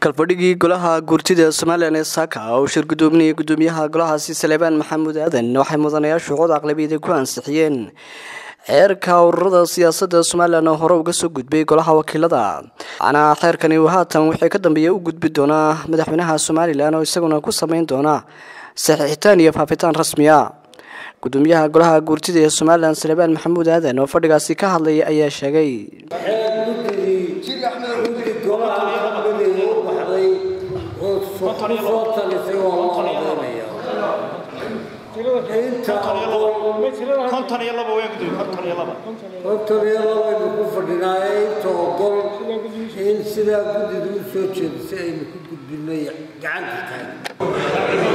kalfadhigii golaha guurtida ee somalilan ee saaka uu shir gudoominayay gudoomiyaha golahaasi saleebaan maxamuud aadan waxay mudanayaashu cod aqlabiyada ku ansixiyeen xeerka ururada siyaasadda somalilan oo hore uga soo gudbay golaha wakiilada waxaana xeerkani uu haatan wixii ka dambeeya u gudbi doonaa madaxweynaha somalilan oo isaguna ku sameyn doona saxiixitaan iyo faafitaan rasmiya gudoomiyaha golaha guurtida ee somalilan saleebaan maxamuud aadan oo fadhigaasi ka hadlaya ayaa sheegay konton iyo laba waa gudoomiye konton iyo laba konton iyo labaynu ku fadhinaaye inta ogol in sidaa guddidu u soo jeedisay aynu ku gudbinay gacanta tahay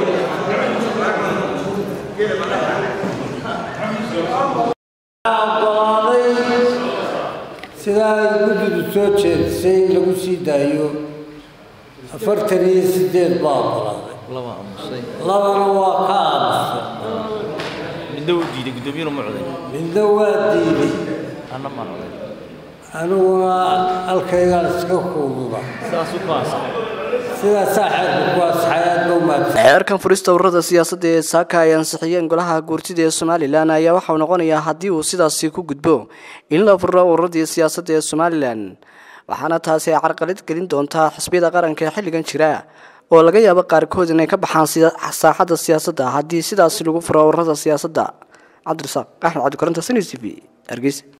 ogolaaday sidaa ay guddidu soo jeedisay in lagu sii daayo afartan iyo sideed baa ogolaaday laba aamusay labana waa ka aamusay midna wuu diiday gudoomiyuna ma coday midna waa diiday anna maan coday aniguna halkaygaan iska kuududa saasuu ku ansaxay sidaasaa xeerka ku asaxay aad ba umaadsan xeerkan furista ururada siyaasadda ee saaka ay ansixiyeen golaha guurtida ee somalilan ayaa waxauu noqonayaa haddii uu sidaasi ku gudbo in la furo ururadii siyaasadda ee somalilan waxaana taasi ay carqalad gelin doontaa xisbiyada qaranka ee xilligan jira oo laga yaabo qaarkood inay ka baxaan saaxadda siyaasadda haddii sidaasi lagu furo ururada siyaasadda cabdirasaaq axmed cabdikoronta sn t v hargeysa